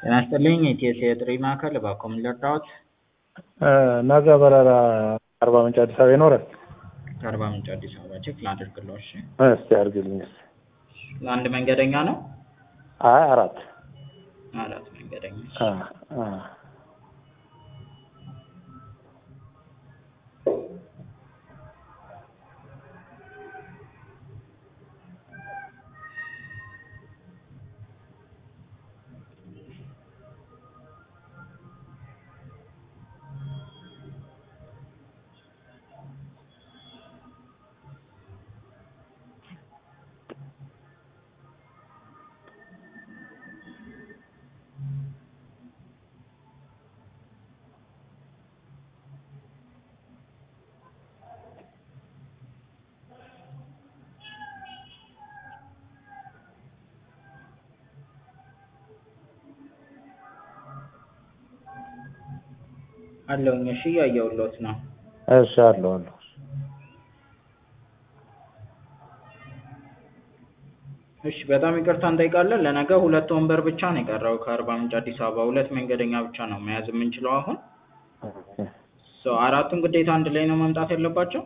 ጤና ይስጥልኝ የኢቲኤስ የጥሪ ማዕከል እባክዎ ምን ልርዳዎት? ነገ በረራ አርባ ምንጭ አዲስ አበባ ይኖራል? ከአርባ ምንጭ አዲስ አበባ ቼክ ላድርግልዎ እሺ እስቲ አድርግልኝ እስቲ። ለአንድ መንገደኛ ነው? አይ አራት አራት መንገደኛ እሺ። አ አ አለሁኝ እሺ እያየሁልዎት ነው። እሺ አለሁ አለሁ። እሺ በጣም ይቅርታ እንጠይቃለን። ለነገ ሁለት ወንበር ብቻ ነው የቀረው ከአርባ ምንጭ አዲስ አበባ ሁለት መንገደኛ ብቻ ነው መያዝ የምንችለው አሁን። ሶ አራቱም ግዴታ አንድ ላይ ነው መምጣት ያለባቸው?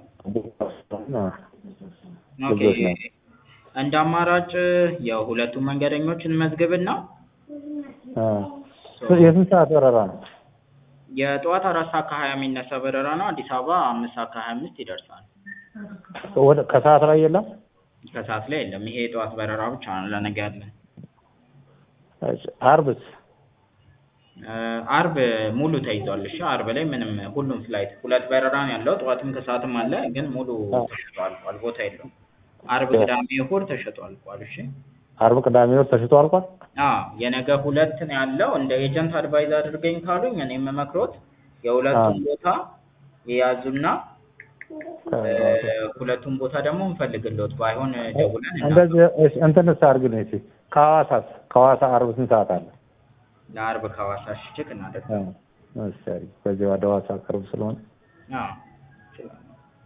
ኦኬ ልጆች ናቸው። እንደ አማራጭ የሁለቱም መንገደኞች እንመዝግብና አ የስንት ሰዓት በረራ ነው? የጠዋት አራት ሰዓት ከሀያ የሚነሳ በረራ ነው። አዲስ አበባ አምስት ሰዓት ከሀያ አምስት ይደርሳል። ወደ ከሰዓት ላይ የለም? ከሰዓት ላይ የለም። ይሄ የጠዋት በረራ ብቻ ነው ለነገ ያለን። እሺ አርብስ? እ አርብ ሙሉ ተይዟል። እሺ አርብ ላይ ምንም ሁሉም ፍላይት ሁለት በረራ ነው ያለው። ጠዋትም ከሰዓትም አለ፣ ግን ሙሉ ተሽጦ አልቋል። ቦታ የለውም። አርብ፣ ቅዳሜ፣ እሑድ ተሽጦ አልቋል። እሺ አርብ፣ ቅዳሜ፣ እሑድ ተሽጦ አልቋል? አዎ የነገ ሁለት ነው ያለው። እንደ ኤጀንት አድቫይዝ አድርገኝ ካሉኝ እኔ የምመክሮት የሁለቱም ቦታ የያዙና እ ሁለቱም ቦታ ደግሞ እንፈልግልዎት ባይሆን ደውለን እና እንደዚህ እሺ እንትንስ አድርግልኝ እስኪ ከሐዋሳስ ከሐዋሳ አርብ ስንት ሰዓት አለ? ለአርብ ከሐዋሳ እሺ ቼክ እናደርግ። አ እሺ አሪፍ። ከዚህ ወደ ሐዋሳ ቅርብ ስለሆነ አዎ እችላለሁ።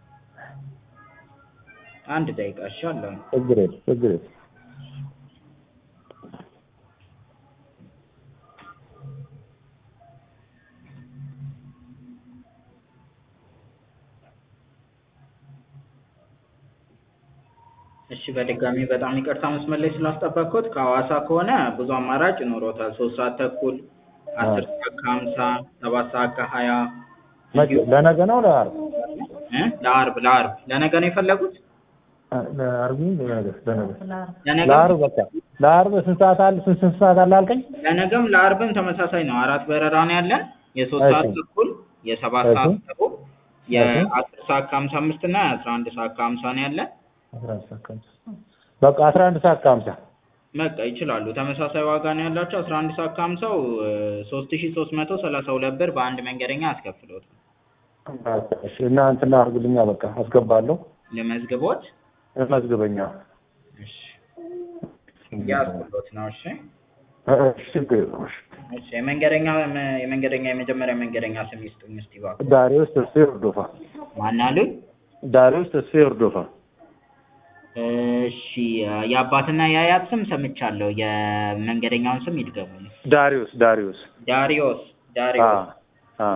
አንድ ደቂቃ እሺ አለሁኝ። ችግር የለም ችግር የለም። እሺ በድጋሚ በጣም ይቅርታ መስመር ላይ ስላስጠበቅኩት። ከሐዋሳ ከሆነ ብዙ አማራጭ ይኖሮታል። ሶስት ሰዓት ተኩል፣ አስር ሰዓት ከሀምሳ ሰባት ሰዓት ከሀያ መቼ ለነገ ነው ለዓርብ? እ ለአርብ ለአርብ ለነገ ነው የፈለጉት? አ ለዓርብ ይሁን ለነገ ለነገ ለነገ ለዓርብ በቃ ለዓርብ ስንት ሰዓት አለ ስንት ስንት ሰዓት አለ አልከኝ? ለነገም ለአርብም ተመሳሳይ ነው። አራት በረራ ነው ያለን። የሶስት ሰዓት እሺ። ተኩል፣ የሰባት እሺ። ሰዓት ተኩል፣ እሺ። የአስር ሰዓት ከሀምሳ አምስት እና የአስራ አንድ ሰዓት ከሀምሳ ነው ያለን። አስራ አንድ ሰዓት ከሀምሳ በቃ አስራ አንድ ሰዓት ከሀምሳ በቃ ይችላሉ። ተመሳሳይ ዋጋ ነው ያላቸው። አስራ አንድ ሰዓት ከሀምሳው ሶስት ሺ ሶስት መቶ ሰላሳ ሁለት ብር በአንድ መንገደኛ አስከፍሎት እሺ እና እንትን አድርግልኛ በቃ አስገባለሁ ልመዝግቦት። መዝግበኛ እሺ ያስብሎት ነው። እሺ እሺ ችግር የለውም እሺ እሺ የመንገደኛ የመንገደኛ የመጀመሪያ መንገደኛ ስም ይስጡኝ እስቲ እባክዎ። ዳሪዮስ ተስፋዬ ወርዶፋ ማን አሉኝ? ዳሪዮስ ተስፋዬ ወርዶፋ እሺ የአባትና የአያት ስም ሰምቻለሁ። የመንገደኛውን ስም ይድገሙኝ። ዳሪዮስ ዳሪዮስ ዳሪዮስ አ ዳሪዮስ አ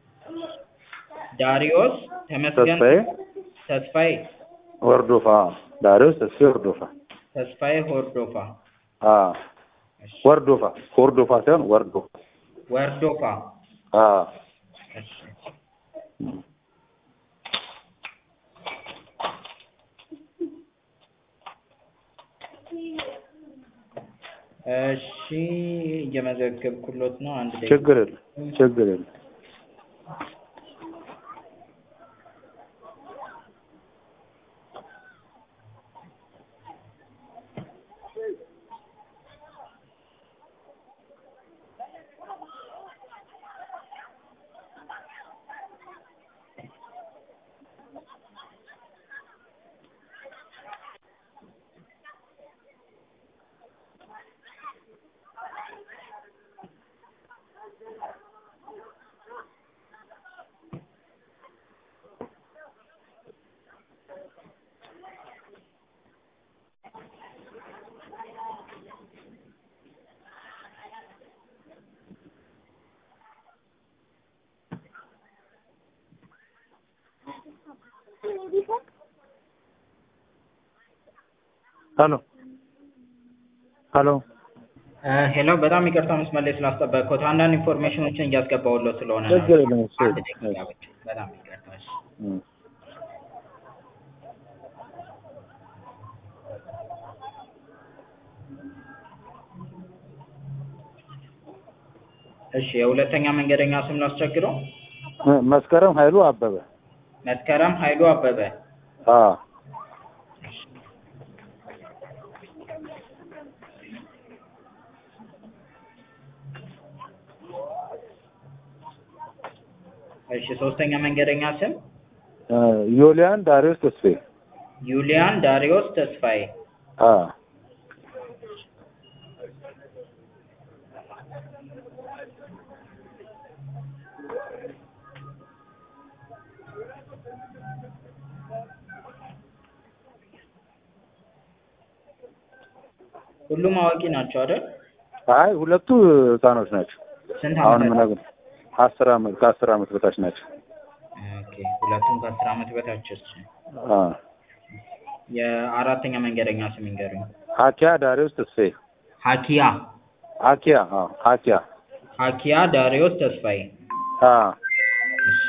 ዳሪዮስ ተመስገን ተስፋዬ ተስፋዬ ወርዶፋ ዳሪዮስ ተስፋዬ ወርዶፋ ተስፋዬ ሆርዶፋ አ እሺ ወርዶፋ ወርዶፋ ሳይሆን ወርዶፋ ወርዶፋ አ እሺ እሺ እየመዘገብኩሎት ነው። አንድ ደቂቃ ችግር የለም ችግር የለም ሄሎ ሄሎ ሄሎ በጣም ይቅርታ መስመር ላይ ስላስጠበቅኩት አንዳንድ ኢንፎርሜሽኖችን እያስገባሁልዎ ስለሆነ ነው። ችግር የለም እሺ አንድ ደቂቃ ብቻ። በጣም ይቅርታ እሺ። እም። እሺ የሁለተኛ መንገደኛ ስም ላስቸግረው? መስከረም ኃይሉ አበበ መስከረም ኃይሉ አበበ። አ እሺ ሶስተኛ መንገደኛ ስም እ ዮሊያን ዳሪዮስ ተስፋዬ ዩሊያን ዳሪዮስ ተስፋዬ። አ ሁሉም አዋቂ ናቸው አይደል? አይ ሁለቱ ህፃኖች ናቸው። ስንት አሁን ዓመት? ምነግርህ አስር አመት ከአስር አመት በታች ናቸው። ኦኬ ሁለቱም ከአስር ዓመት በታች። እሺ አ የአራተኛ መንገደኛ ስም ይንገሩኝ። ሀኪያ ዳሪዮስ ተስፋዬ ሀኪያ ሀኪያ አ ሀኪያ ሀኪያ ዳሪዮስ ተስፋዬ። አ እሺ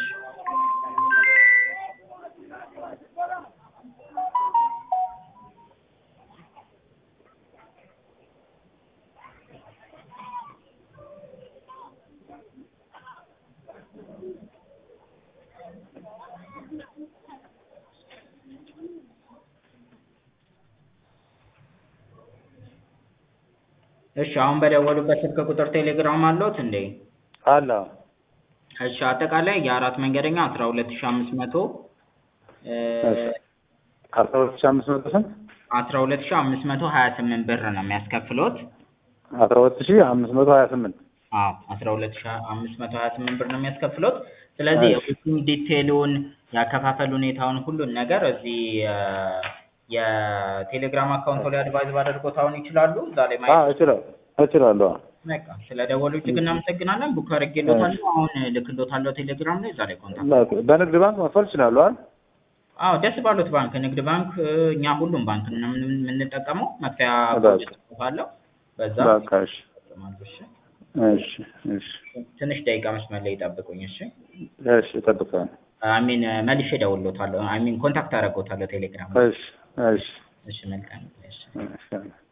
እሺ አሁን በደወሉበት ስልክ ቁጥር ቴሌግራም አለዎት እንዴ? አለ እሺ አጠቃላይ የአራት መንገደኛ አስራ ሁለት ሺህ አምስት መቶ እሺ አስራ ሁለት ሺህ አምስት መቶ ስንት አስራ ሁለት ሺህ አምስት መቶ ሀያ ስምንት ብር ነው የሚያስከፍሎት። አስራ ሁለት ሺህ አምስት መቶ ሀያ ስምንት አዎ አስራ ሁለት ሺህ አምስት መቶ ሀያ ስምንት ብር ነው የሚያስከፍሎት። ስለዚህ እሺ። የቡኪንግ ዲቴይሉን የአከፋፈል ሁኔታውን ሁሉን ነገር እዚህ እ የቴሌግራም አካውንቶ ላይ አድቫይዝ ባደርጎት አሁን ይችላሉ እዛ ላይ አ ማየት እችላለሁ እችላለሁ በቃ ስለ ደወሉ እጅግ እናመሰግናለን። ቡክ አድርጌልዎታለሁ አሁን እልክልዎታለሁ ቴሌግራም ላይ እዛ ላይ ኮንታክት ላ- በንግድ ባንክ መክፈል እችላለሁ አይደል? አዎ ደስ ባሉት ባንክ ንግድ ባንክ እ እኛ ሁሉም ባንክ ነው የምን- የምንጠቀመው መክፈያ በቃ። አለው በዛ በቃ እሺ ይጠቀማሉ። እሺ እሺ እሺ ትንሽ ደቂቃ መስመር ላይ ይጠብቁኝ። እሺ እሺ እጠብቃለሁ። አሚን መልሼ እደውልልዎታለሁ። አሚን ኮንታክት አደርግዎታለሁ ቴሌግራም ላይ። እሺ እሺ እሺ መልካም እሺ እሺ